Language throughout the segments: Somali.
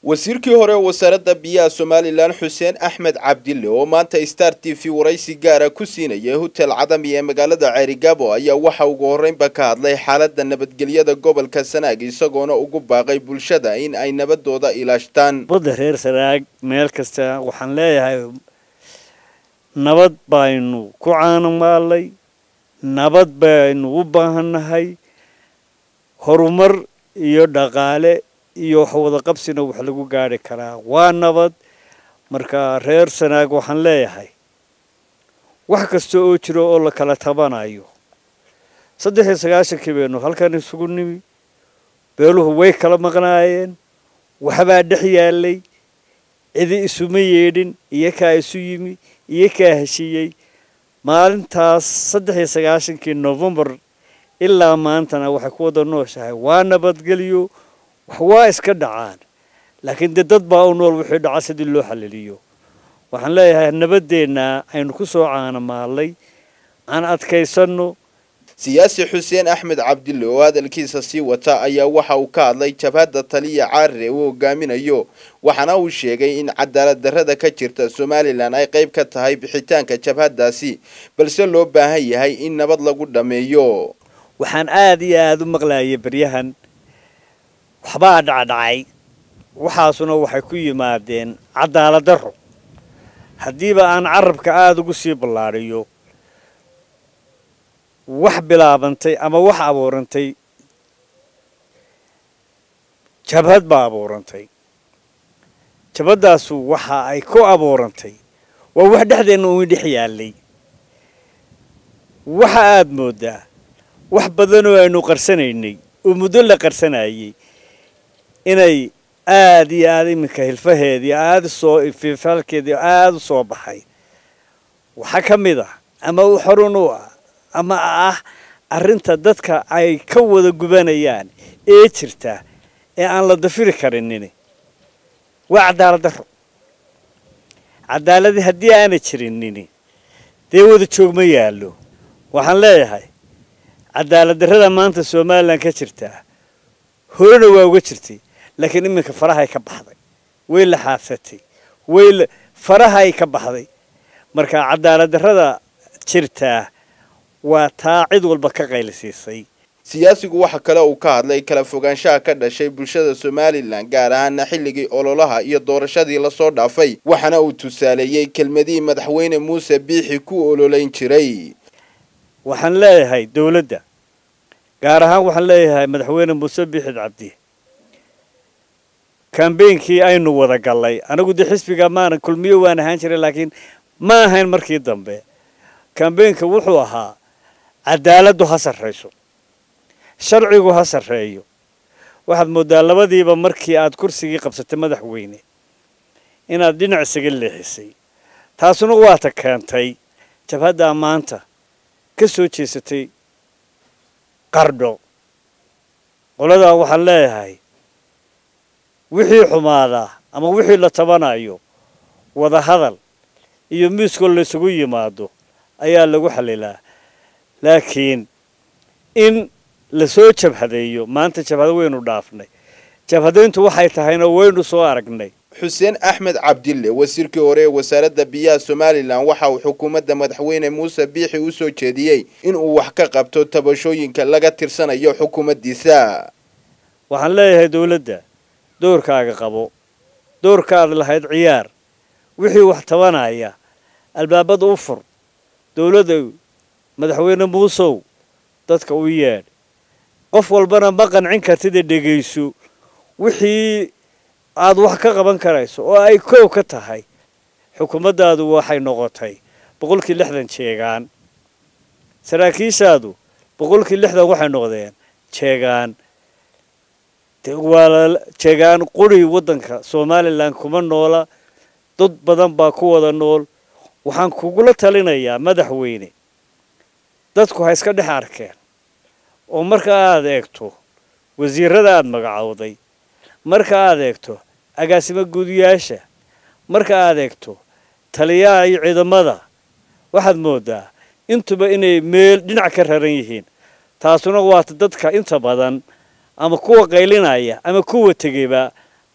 wasiirkii hore wasaaradda biyaha somalilan xuseen axmed cabdille oo maanta star t v waraysi gaara ku siinayay hotel cadami ee magaalada ceerigaabo ayaa waxa ugu horreynba ka hadlay xaaladda nabadgelyada gobolka sanaag isagoona ugu baaqay bulshada in ay nabadooda ilaashtaan badda reer sanaag meel kasta waxaan leeyahay nabad baynu ku caanamaalay nabad baynu u baahannahay horumar iyo dhaqaale iyo wax wada qabsina wax lagu gaari karaa waa nabad marka reer sanaag waxaan leeyahay wax kasta oo jiro oo la kala tabanayo saddex iyo sagaashankii baynu halkan isugu nimi beeluhu way kala maqnaayeen waxbaa dhex yaalay cidi isuma yeedhin iyo kaa isu yimi iyo kaa heshiiyey maalintaas saddex iyo sagaashankii novembar ilaa maantana waxay ku wada nooshahay waa nabadgelyo wax waa iska dhacaan laakiin dee dad baa u nool wixii dhaca sidii loo xaliliyo waxaan leeyahay nabaddeenna aynu ku soo caanamaalay aan adkaysanno siyaasi xuseen axmed cabdille oo hadalkiisa sii wata ayaa waxa uu ka hadlay jabhadda taliya caarire uu hogaaminayo waxaana uu sheegay in cadaalad darrada ka jirta somalilan ay qayb ka tahay bixitaanka jabhaddaasi balse loo baahan yahay in nabad lagu dhammeeyo waxaan aada iyo aada u maqlayay beryahan waxbaa dhacdhacay waxaasuna waxay ku yimaadeen cadaalad darro haddiiba aan carabka aada ugu sii ballaadhiyo wax bilaabantay ama wax abuurantay jabhad baa abuurantay jabhaddaasu waxa ay ku abuurantay waa wax dhexdeenna uun dhex yaallay waxa aada mooddaa wax badanoo aynu qarsanaynay oo muddo la qarsanayay inay aada iyo aada iminka hilfaheedii aada soo fiifaalkeedii aada u soo baxay waxaa ka mid ah ama u xorun u ah ama ah arrinta dadka ay ka wada gubanayaan ee jirta ee aan la dafiri karinin waa cadaalad darro cadaaladii haddii aana jirinin dee wada joog ma yaallo waxaan leeyahay cadaalad darrada maanta somalilan ka jirtaa horena waa uga jirtay laakiin iminka farahay ka baxday way la xaadsatay way farahay ka baxday marka cadaalad darrada jirtaa waa taa cid walba ka qaylisiisay siyaasigu waxa kale uu ka hadlay kala fogaanshaha ka dhashay bulshada somalilan gaar ahaana xilligii ololaha iyo doorashadii lasoo dhaafay waxaana uu tusaaleeyey kelmadihii madaxweyne muuse biixi ku ololayn jiray waxaan leeyahay dowladda gaar ahaan waxaan leeyahay madaxweyne muuse biixid cabdi kambeynkii aynu wada gallay anigu dee xisbiga maana kulmiyo waan ahaan jiray laakiin ma ahayn markii dambe kambeynka wuxuu ahaa cadaaladdu ha sarrayso sharcigu ha sarreeyo waxaad mooddaa labadiiba markii aad kursigii qabsatay madaxweyne inaad dhinac isaga leexisay taasuna waata keentay jabhaddaa maanta ka soo jeesatay qardho qoladaa waxaan leeyahay wixii xumaadaa ama wixii la tabanayo wada hadal iyo miiskoo laysugu yimaado ayaa lagu xalilaa laakiin in lasoo jabhadeeyo maanta jabhado waynu dhaafnay jabhadayntu waxay tahayna waynu soo aragnay xuseen axmed cabdille wasiirkii hore ee wasaaradda biyaha somalilan waxa uu xukuumadda madaxweyne muuse biixi u soo jeediyey in uu wax ka qabto tabashooyinka laga tirsanayo xukuumaddiisa waxaan leeyahay dowladda doorkaaga qabo doorkaad lahayd ciyaar wixii wax tabanaya albaabada u fur dowladda madaxweyne muusow dadka u yeedh qof walbana ma qancin kartida dhegayso wixii aad wax ka qaban karayso oo ay koow ka tahay xukuumaddaadu waxay noqotay boqolkii lixdan jeegaan saraakiishaadu boqolkii lixdan waxay noqdeen jeegaan waa jeegaan quri waddanka somalilan kuma noola dad badan baa ku wada nool waxaan kugula talinayaa madaxweyne dadku ha iska dhex arkeen oo marka aad eegto wasiirada aada magacowday marka aad eegto agaasimo guudiyaasha marka aad eegto taliyaha iyo ciidamada waxaad mooddaa intuba inay meel dhinac ka raran yihiin taasuna waata dadka inta badan ama kuwa qaylinaya ama kuwa tegeyba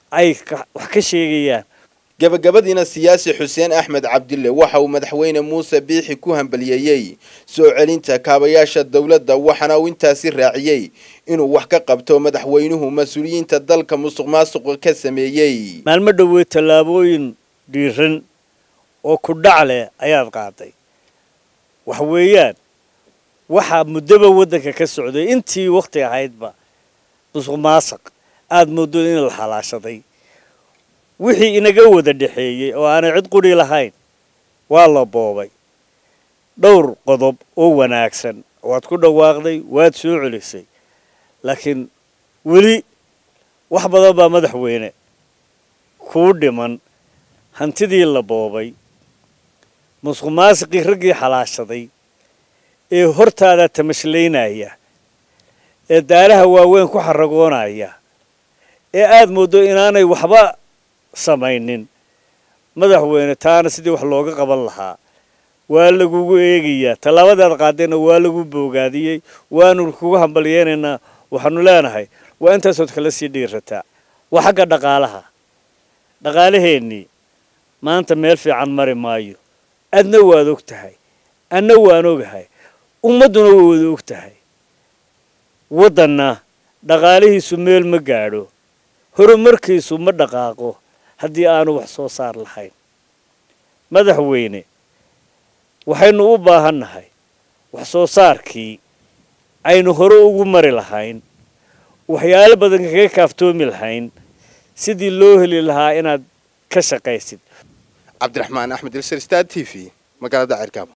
ay wax ka sheegayaan gabagabadiina siyaasi xuseen axmed cabdille waxa uu madaxweyne muuse biixi ku hambaliyeeyey soo celinta kaabayaasha dowladda waxaana uu intaasi raaciyey inuu wax ka qabto madaxweynuhu mas-uuliyiinta dalka musuq maasuqa ka sameeyey maalmo dhoweed tallaabooyin dhiiran oo ku dhac leh ayaad qaaday wax weeyaan waxaa muddoba waddanka ka socday intii wakhti ahaydba musuq maasuq aada mooddo in la xalaashaday wixii inaga wada dhexeeyey oo aanay cid qudhi lahayn waa la boobay dhowr qodob oo wanaagsan waad ku dhawaaqday waad soo celisay laakiin weli wax badan baa madaxweyne kuu dhiman hantidii la boobay musuq maasiqii raggii xalaashaday ee hortaada tamashlaynaya ee daaraha waaweyn ku xaragoonaya ee aada mooddo inaanay waxba samaynin madaxweyne taana sidii wax looga qaban lahaa waa lagugu eegayaa tallaabadaad qaadayna waa lagu boogaadiyey waanu kugu hambalyeynaynaa waxaanu leenahay waa intaasood kala sii dhiirataa waa xagga dhaqaalaha dhaqaalaheennii maanta meel fiican mari maayo adna waad og tahay anna waan ogahay ummadduna way wada og tahay waddanna dhaqaalihiisu meel ma gaadho horumarkiisu ma dhaqaaqo haddii aanu wax soo saar lahayn madaxweyne waxaynu u baahan nahay wax soo saarkii aynu hore ugu mari lahayn waxyaalo badan kaga kaaftoomi lahayn sidii loo heli lahaa inaad ka shaqaysid cabdiraxmaan axmed ilsar star t v magaalada cerkaabo